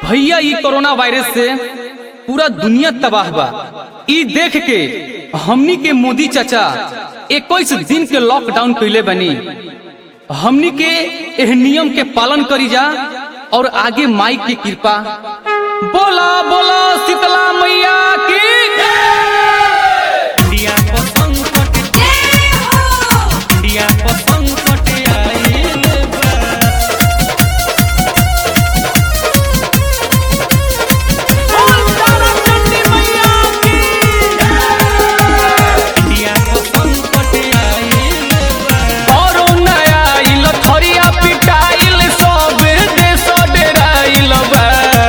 भैया ई corona virus से पूरा दुनिया तबाह बा ई देख के हमनी के मोदी चाचा इक्कीस दिन के लॉकडाउन कैले बनी हमनी के एह नियम के पालन करी जा और आगे माई की कृपा बोला बोला शीतला मैया की इंडिया को संकट इंडिया को संकट आइल बा इंडिया को संकट आइल बा कोरोना आइल थरिया पिटाइल सब देश डेराइल बा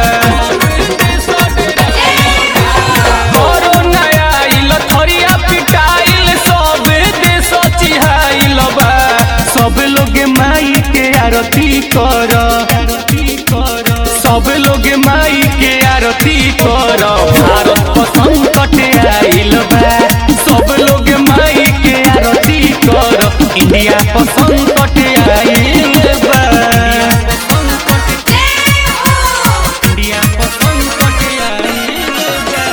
कोरोना आइल थरिया पिटाइल सब देश चिहाइल बा सब लोग माई के आरती कर सब लोग माई के आरती कर भारत को संकट आइल बा सब लोग माई के आरती कर इंडिया को संकट आइल बा इंडिया को संकट आइल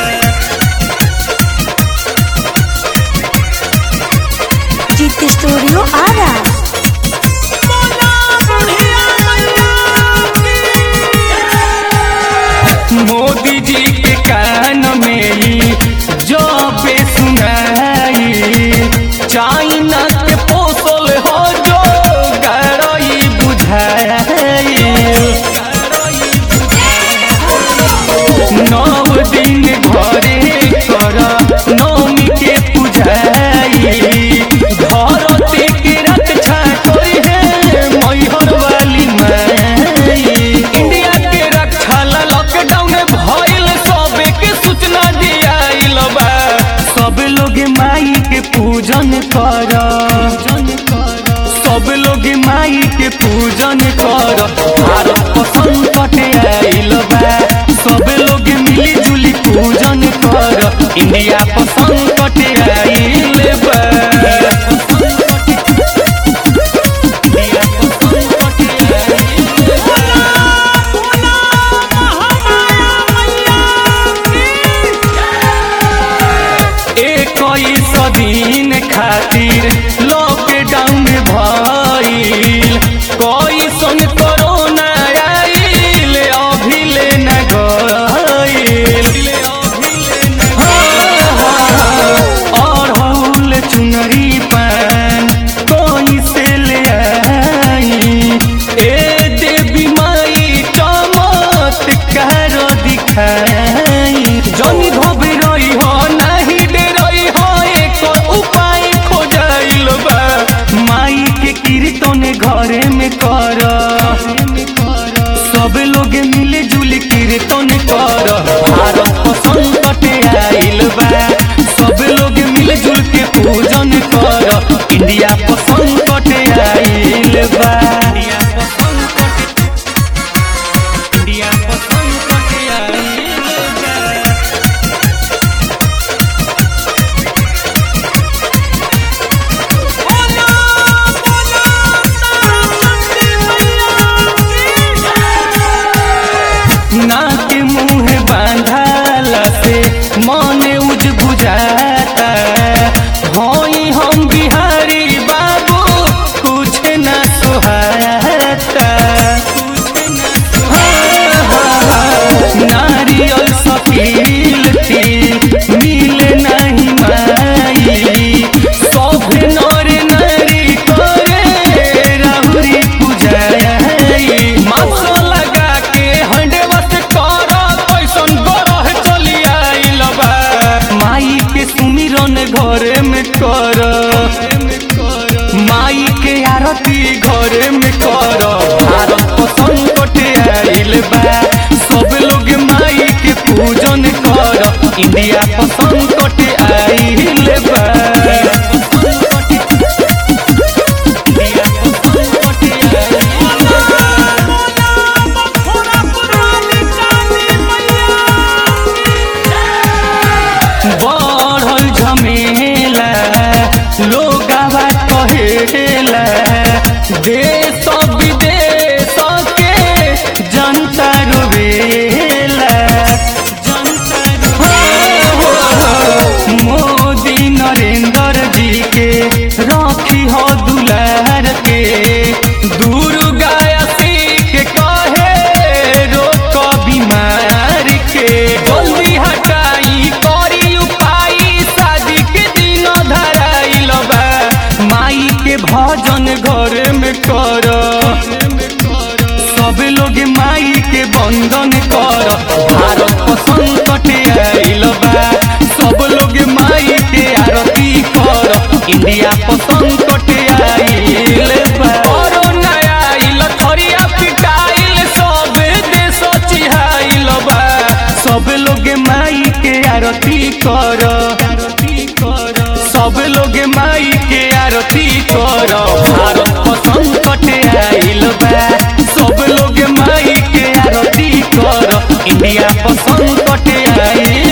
बा जीत स्टूडियो आरा मोदी जी के कान में ही जो पे सुनाई चाइना के पोसल हो जो गरई बुझाई नौ दिन घरे कर नौमी के पूजाई धरती के रक्षा करी है मैहर वाली माई इंडिया के रक्षा ला लॉकडाउन भइल सबे के सूचना दियाइल बा सब लोग माई के पूजन कर सब लोग माई के पूजन कर भारत को संकट आइल बा सब लोग मिली जुली पूजन कर इंडिया को संकट आइल बा इंडिया को संकट आइल बा। इक्कीस दिन खातिर लॉकडाउन भइल कैसन कोरोना आइल अभिले न गइल अड़हुल चुनरी पान कैसे ले आई ए देवी माई चमत्कार दिखाई जनी घबराई हो नाही डरई हो एक उपाय खोजाइल बा माई के कीर्तन घरे में कर सब लोग मिले जुल कीर्तन कर भारत को संकट आइल बा सब लोग मिल जुल के पूजन कर इंडिया को संकट आइल बा इंडिया को संकट इंडिया को संकट आइल बा नाक मुंह बांधाला से मन उज बुझाता होई हम बिहारी बाबू कुछ न सुहाता नारियल सकील थी मिले नहीं माई सब नर नारी करे राहुरी पूजाई मास्क लगा के हंडेवत कर कैसन गरह चली आइल बा माई के सुमिरन घरे में कर माई के आरती घरे में कर भारत को संकट आइल बा सब लोग माई के पूजन कर इंडिया को संकट आइल बा इंडिया को संकट आइल बा। बढ़ल झमेला लोगावा कहेला देश विदेश के जनता रोवेला कर सब लोग माई के बंधन कर भारत को संकट आइल बा सब लोग माई के आरती कर इंडिया को संकट आइल बा कोरोना आइल थरिया पिटाइल सब देश चिहाइल बा सब लोग माई के आरती कर सब लोग माई के आरती कर भारत को संकट आइल बा सब लोग माई के आरती कर इंडिया को संकट आइल